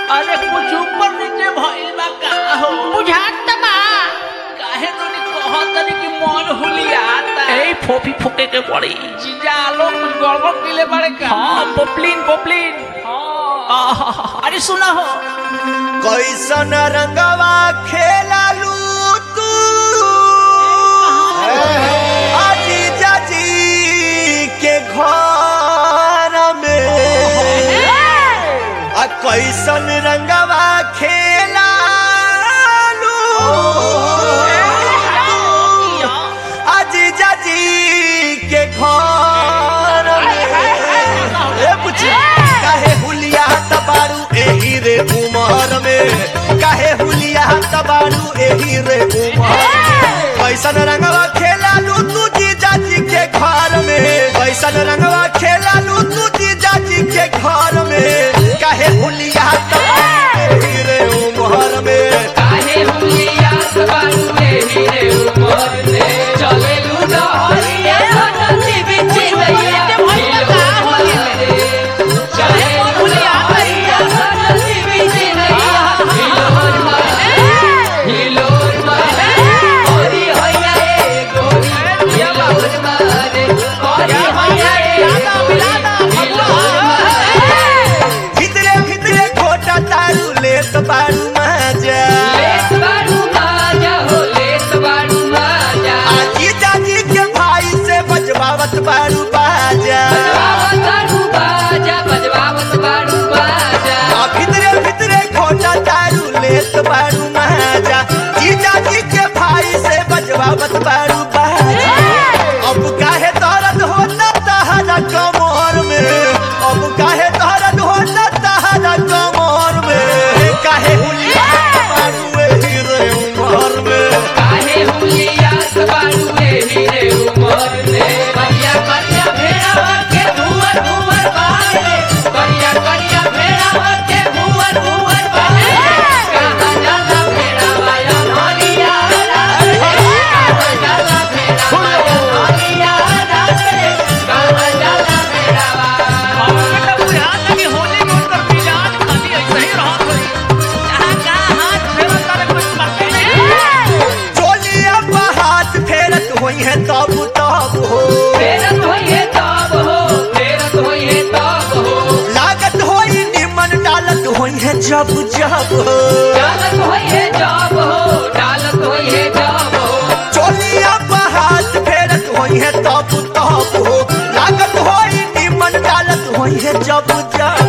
अरे कुछ ऊपर नीचे भइल बा का हो बुझात त बा काहे तोनी कहत तनी कि मन हुलियाता ए फोफी फुके के पड़ी जीजा लोग कुछ गड़बड़ किले बारे का हाँ पोपलिन पोपलिन हाँ आहा, अरे सुना हो कैसन रंगवा खेलालू तू आजी जाजी के घर में आ कैसन रंगवा खेलालू आजी जाजी के घर में ए बुच्ची काहे हुलिया तबारू एही रे उमर में काहे हुलिया तबारू एही रे उमर कैसन रंगवा खेलालू तू जी जाजी के घर में कैसन रंगवा खेलालू तू जी जाजी के घर में काहे हुलिया तबारू एही रे उमर में काहे हुलिया बारू रे हीरे ऊपर ले चले लूडो हरिया नदी बिच दैया चले हुलिया हरिया नदी बिच दैया हिलोर मारे हिलोर मारे ओरी होया ए गोरी हिलोर मारे ओरी होया ए हिलोर मारे भितरे भितरे खोटा तारू लेत बारू मजा लेत बारू माजा हो लेत बारू माजा आजी जाजी के भाई से बजवावत बारू बाजा बजवावत बारू बाजा बजवावत बारू बाजा आ भितरे भितरे खोटा दारू लेत बारू महाजा जीजा जी के भाई से बजवावत बारू बाजा अब काहे दर्द होता तहरा कमर में अब काहे दर्द होता तहरा कमर में काहे हुलिया बारू एही रे उमर में काहे हुलिया बारू रे हीरे उमर ले करिया करिया भेड़ावा के भुवर भुवर बाले करिया करिया भेड़ावा के भुवर भुवर बाले कहाँ जाला भेड़ावा या हरिया राते कहाँ जाला भेड़ावा या हरिया राते कहाँ जाला भेड़ावा हमके त बुझात कि होली में उनकर मिजाज खाली ऐसे ही रहत होई कहाँ कहाँ हाथ फेरत तारे कुछ पते नहीं चोलिया पर हाथ फेरत होई है तब तब हो फेरत होइए तब हो फेरत होइए तब हो लागत होई निमन डालत होई है जब जब हो डालत होइए जब हो डालत होइए जब हो चोलिया पर हाथ फेरत होई है तब तब हो लागत होई निमन डालत होई है जब जब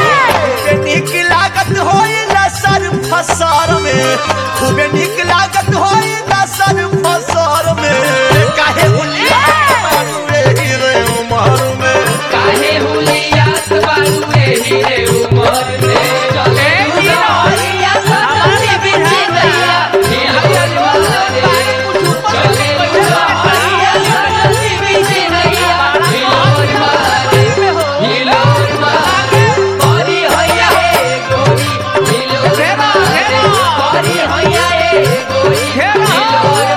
खूबे निक लागत होई लसर फसर में खूबे निक लागत होई लसर फसर में काहे हुलिया मारू रे हीरे उमर में काहे हुलिया बारू रे हीरे उमर ले चले हुलिया हमारी बिछी दैया हिलोर मारे चले हुलिया हमारी बिछी दैया हिलोर मारे हिलोर मारे परी होया ए गोरी हिलोर मारे परी होया ए गोरी हिलोर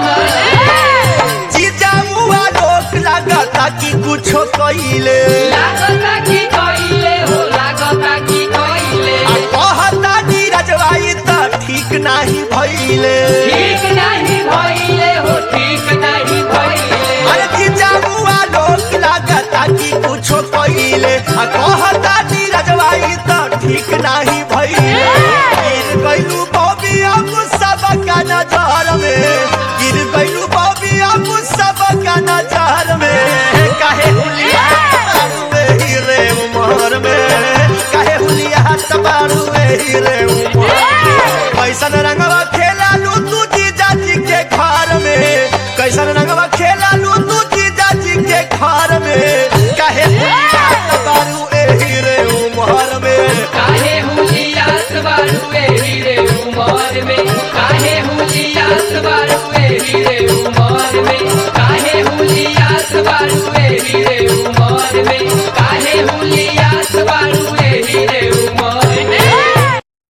मारे जीजा मुआ लोक लागता कि कुछो कइले लागता की कइले हो लागता की कइले आ कहता नीरजवाई त ठीक नाही भइले ठीक नहीं भइले हो ठीक नहीं भइले अरे जीजा मुआ लोक लागता कि कुछो कइले आ कहता